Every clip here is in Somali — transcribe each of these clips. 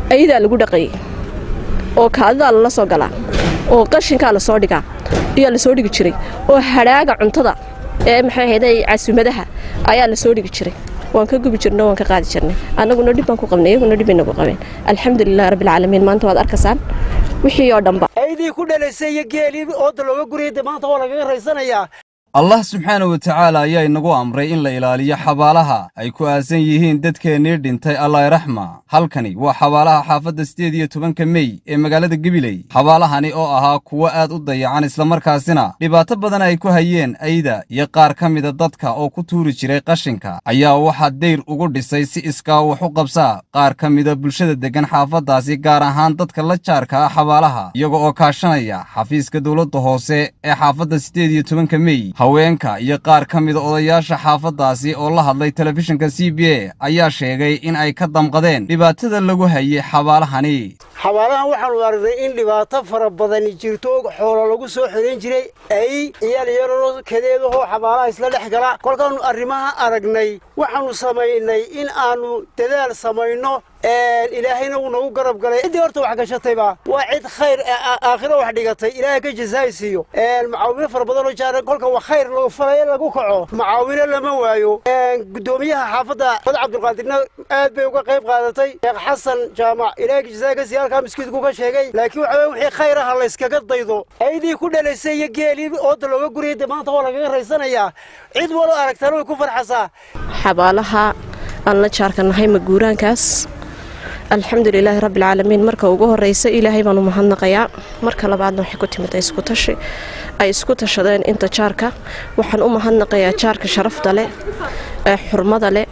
ayadaa lagu dhaqayay oo kaadidaa lala soo galaa oo qashinkaa la soo dhigaa ayaa la soo dhigi jiray oo hadhaaga cuntada ee maxay ahayday casuumadaha ayaa la soo dhigi jiray waan ka gubi jirno waan ka qaadi jirnay annaguna dhib baan ku qabnay iyaguna dhib bay nagu qabeen alxamdulilah rabbilcaalamiin maanta waad arkaysaan wixii oo dhanba aydii ku dhalaysay iyo geelii ooda looga guriyay dee maanta waa lagaga raysanayaa allah subxaana wa tacaala ayaa inagu amray in la ilaaliyo xabaalaha ay ku aasan yihiin dadkeennii dhintay allahyraxma halkani waa xabaalaha xaafadda siddeed iyo tobanka mey ee magaalada gebiley xabaalahani oo ahaa kuwo aad u dayacan islamarkaasina dhibaato badan ay ku hayeen ayda iyo qaar ka mida dadka oo ku tuuri jiray qashinka ayaa waxaa dayr ugu dhisay si iskaa wax u qabsaa qaar ka mida bulshada deggan xaafaddaasi gaar ahaan dadka la jaarka ah xabaalaha iyaga oo kaashanaya xafiiska dowladda hoose ee xaafadda siddeed iyo tobanka mey haweenka iyo qaar ka mida odayaasha xaafaddaasi oo la hadlay telefishinka c b a ayaa sheegay in ay ka damqadeen dhibaatada lagu hayay xabaalahani xabaalahan waxaanu aragnay in dhibaato fara badani jirto xoolo lagu soo xirayn jiray ay iyaal yaroo kadeedahoo xabaalaha isla dhex gala kolkaannu arrimaha aragnay waxaannu samaynay in aannu dadaal samayno ilaahayna wuu nagu garab galay ciddii horta wax gashatayba waa cid khayr aakhiro wax dhigatay ilaahay ka jasaay siiyo macaawino fara badanoo jaara kolka wa khayr lagu falaya lagu kaco macaawino lama waayo guddoomiyaha xaafadda mad cabdulqaadirna aad bay uga qayb qaadatay sheekh xasan jaamac ilaahay ka jasaay ka siiya halkaa miskiidku ka sheegay laakiin waxa weye wixii khayr aha layskaga daydo aydii ku dhalaysay iyo geelii ooda looga guriyay dee maanta waa lagaga raysanayaa cid walo aragtaana way ku farxasaa xabaalaha aan la jaarka nahay maguuraankaas alxamdulilaahi rabbilcaalamiin marka ugu horeysa ilaahay baanu mahadnaqayaa marka labaadna waxay ku timid isku tashi ay isku tashadeen inta jaarka waxaan u mahadnaqayaa jaarka sharafta leh ee xurmada leh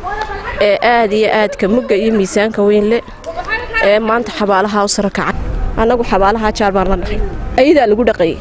ee aad iyo aadka mugga iyo miisaanka weyn leh ee maanta xabaalaha u sara kacay annagu xabaalaha jaar baan la nahay ayadaa lagu dhaqayay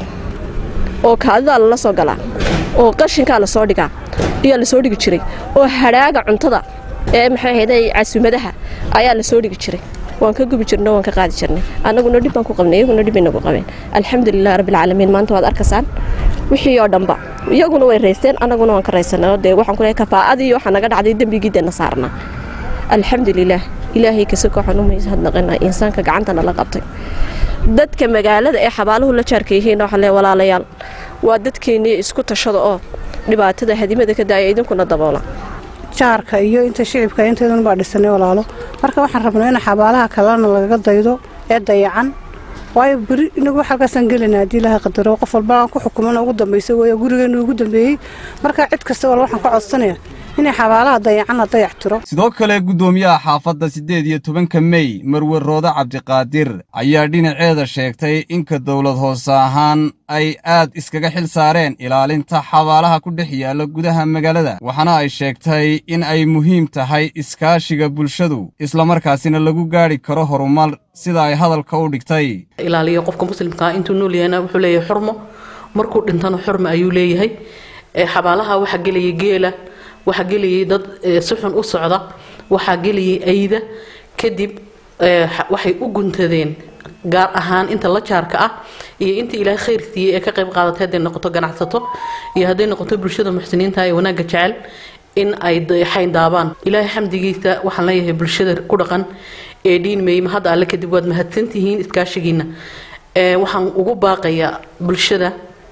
oo kaadidaa lala soo galaa oo qashinkaa la soo dhigaa ayaa la soo dhigi jiray oo hadhaaga cuntada ee maxay ahayday casuumadaha ayaa la soo dhigi jiray waan ka gubi jirno waan ka qaadi jirnay annaguna dhib baan ku qabnay iyaguna dhib bay nagu qabeen alxamdulilah rabbilcaalamiin maanta waad arkaysaan wixii oo dhanba iyaguna way raysteen annaguna waan ka raysanay oo dee waxaan ku leeyahay kafaa'adii waxaa naga dhacday dembigii dee na saarnaa alxamdulilah ilaahay kasoko waxaan u mahadnaqinaa insaanka gacantana la qabtay dadka magaalada ee xabaaluhu la jaarka yihiin waxaa lee walaalayaal waa dadkeennii isku tashada oo dhibaatada hadimada ka daaya idinkuna daboola jaarka iyo inta shicibka inteedun baa dhisanay walaalo marka waxaan rabnaa in xabaalaha kalena lagaga daydo ee dayacan waayo beri inagu halkaasaan gelina haddii ilaahay qadaro qof walba aan ku xukumana ugu dambaysa weeye gurigeenu ugu dambeeyey marka cid kasta wal waxaan ka codsanaya inay xabaalaha dayacanna dayac tiro sidoo kale guddoomiyaha xaafadda siddeed iyo tobanka mey marwe roode cabdiqaadir ayaa dhinaceeda sheegtay inka dowlad hoose ahaan ay aad iskaga xil saareen ilaalinta xabaalaha ku dhex yaalla gudaha magaalada waxaana ay sheegtay in ay muhiim tahay iskaashiga bulshadu islamarkaasina lagu gaadhi karo horumar sida ay hadalka u dhigtay ilaaliyo qofka muslimkaa intuu nool yahayna wuxuu leeyahay xurmo markuu dhintana xurmo ayuu leeyahay xabaalaha waxaa gelaya geela waxaa gelayay dad si xun u socda waxaa gelayay ayda kadib waxay u guntadeen gaar ahaan inta la jaarka ah iyo inta ilaahay khayr siiyey ee ka qayb qaadatay hadday noqoto ganacsato iyo hadday noqoto bulshada muxsiniinta ee wanaagga jecel in ay xayndaabaan ilaahay xamdigiisa waxaan leeyahay bulshada ku dhaqan ee dhiinmeeyma hadda alle kadib waad mahadsantihiin iskaashigiina waxaan ugu baaqayaa bulshada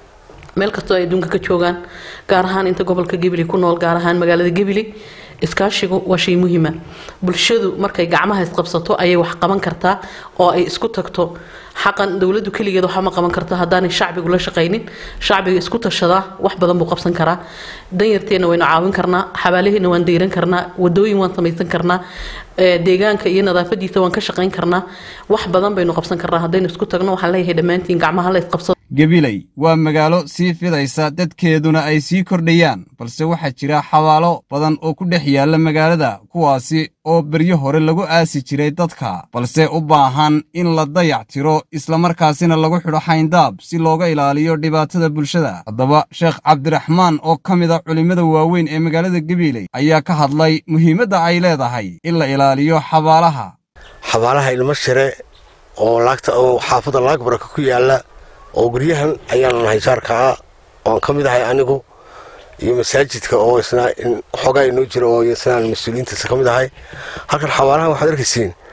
meel kastoo ay adduunka ka joogaan gaar ahaan inta gobolka gebili ku nool gaar ahaan magaalada gebili iskaashigu waa shay muhiima bulshadu markay gacmaha isqabsato ayay wax qaban kartaa oo ay isku tagto xaqan dowladdu keligeed waxba ma qaban karto haddaanay shacbigu la shaqaynin shacbiga isku tashadaa wax badan buu qabsan karaa danyarteenna waynu caawin karnaa xabaalaheena waan deyran karnaa wadooyin waan samaysan karnaa deegaanka iyo nadaafadiisa waan ka shaqayn karnaa wax badan baynu qabsan karnaa haddaynu isku tagno waxaan leeyahay dhammaantiin gacmaha la isqabsado gebiley waa magaalo sii fidaysa dadkeeduna ay sii kordhayaan balse waxaa jira xabaalo badan oo ku dhex yaalla magaalada kuwaasi oo beryo hore lagu aasi jiray dadka balse u baahan in la dayac tiro islamarkaasina lagu xidho xayndaab si looga ilaaliyo dhibaatada bulshada haddaba sheekh cabdiraxmaan oo ka mid a culimmada waaweyn ee magaalada gebiiley ayaa ka hadlay muhiimadda ay leedahay in la ilaaliyo xabaalaha xabaalaha ilmo shire oo laagta oo xaafadda laagbaraka ku yaalla oo guryahan ayaanu nahay jaarka ah oan ka mid ahay anigu iyo masaajidka oo isna xoogaa inoo jira oo isnaan mas-uuliyiintiisa ka mid ahay halkan xabaalahan waxaad arkaysiin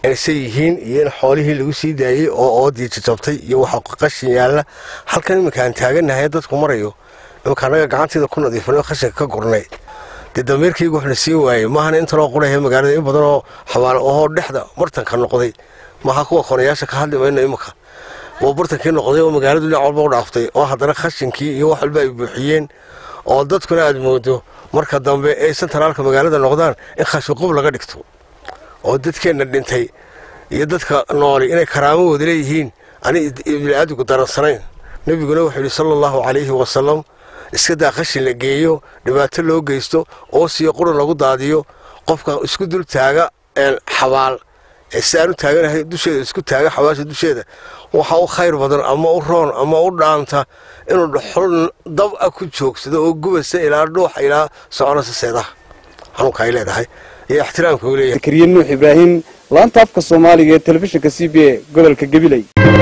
inayse yihiin iyo in xoolihii lagu sii daayey oo oodii jajabtay iyo waxa qashin yaalla halkan iminka aan taagannahay dadku marayo iminka annaga gacanteeda ku nadiifanay oo khashinka ka gurnay dee dameerkaygu waxna siin waayey maahana intanoo qurahe magaalada in badanoo xabaalo ohoo dhexda martanka noqday maaha kuwa konayaasha ka hadli mayno iminka oo bartankii noqday oo magaaladu dhinac walba u dhaaftay oo haddana khashinkii iyo wax walba ay buuxiyeen oo dadkuna aad moodo marka dambe ay sentraalka magaalada noqdaan in khashiqub laga dhigto oo dadkeenna dhintay iyo dadka nooli inay karaamo wada leeyihiin ani bini'aadmigu daransanayn nebiguna wuxuu yidhi sala allahu calayhi wasalam iska daa khashin la geeyo dhibaato loo geysto oo siyo quran lagu daadiyo qofka isku dul taaga xabaal si aan u taaganahay dusheeda isku taaga xabaasha dusheeda waxa u khayr badan ama u roon ama u dhaanta inuu dhuxul dab a ku joogsado oo gubasa ilaa dhuuxa ilaa soconasa seedaha xanuunka ay leedahay iyo ixtiraamka uu leeyahay zakariya nuux ibraahim laanta afka soomaaliga ee telefishinka c b a gobolka gabiley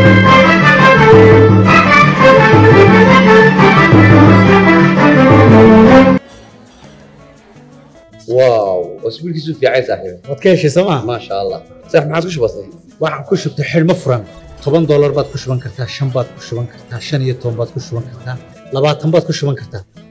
واو اسبوع كيسو في عايز صاحبي waad ka heshay sooma ما شاء الله صح ما عادش بسيط waxaan ku shubtay xidhmo furan toban doolar baad ku shuban kartaa shan baad ku shuban kartaa shan iyo toban baad ku shuban kartaa labaatan baad ku shuban kartaa